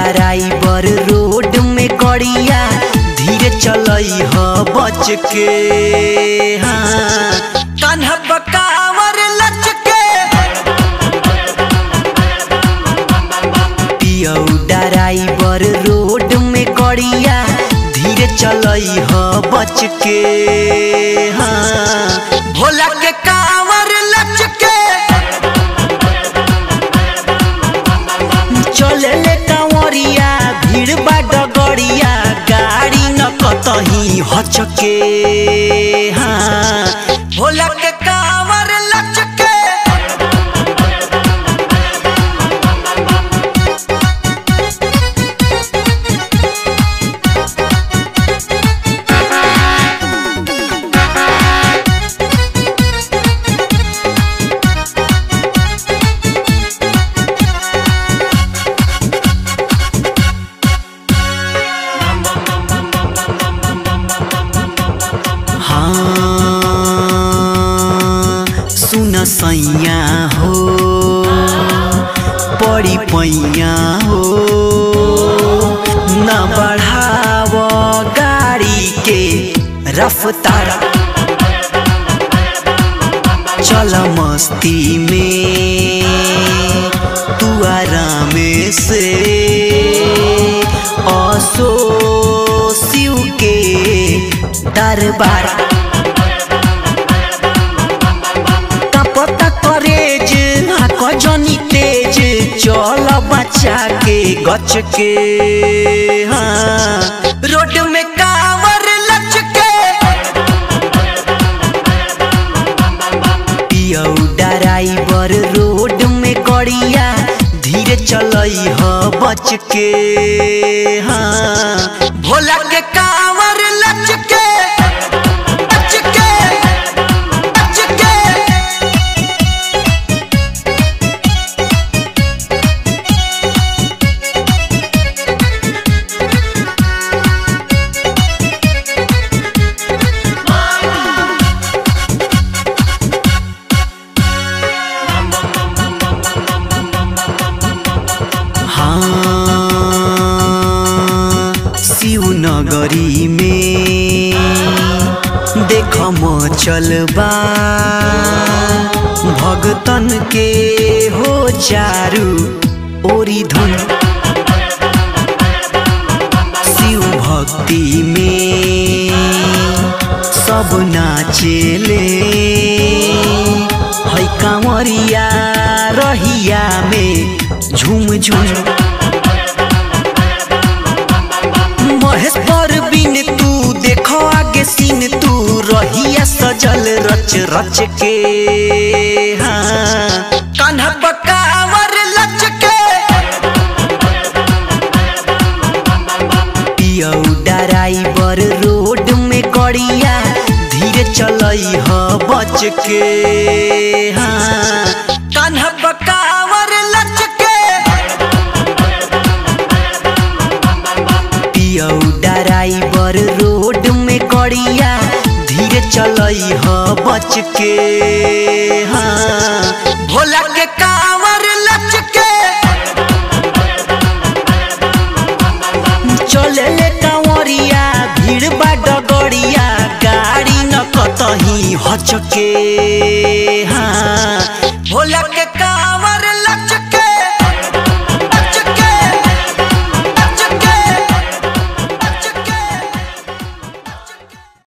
driver road में गड़िया धीरे चलई ह बच के हाँ कान्हा बकावर लचके पियौ ड्राइवर रोड में गड़िया धीरे चलई ह बच के हाँ भोला के कावर लचके चले ले कांवरिया भीड़ बा डगड़िया गाड़ी न कतही हचके हाँ भोला के कावर लचके हाँ सुन सैया हो पड़ी पैया हो न बढ़ाव गाड़ी के रफ्तार चल मस्ती में तू आराम से असो शिव के दरबार पता करेज हाक जनी तेज चल बचा के गच के हाँ रोड में कावर लचके पियौ ड्राइवर रोड में गड़िया धीरे चलई ह बच के हाँ भोला के कावर लचके लचके लचके हाँ शिवनगरी में देख चलबा भगतन के हो चारू ओरी धुन शिव भक्ति में सब नाचेले है कांवरिया रहिया में झूम झूम महेश पर बिन तू देखो आगे सीन तू रहिया सजल रच रच के हाँ कान्हा बकावर लचके पियौ ड्राइवर रोड में गड़िया धीरे चलई ह बच के हाँ कान्हा बकावर लचके पियौ ड्राइवर रोड में गड़िया धीरे चलई ह बच के हाँ भोला के कावर लचके चले ले कांवरिया भीड़ बा डगड़िया गाड़ी न कतही हचके हाँ भोला के का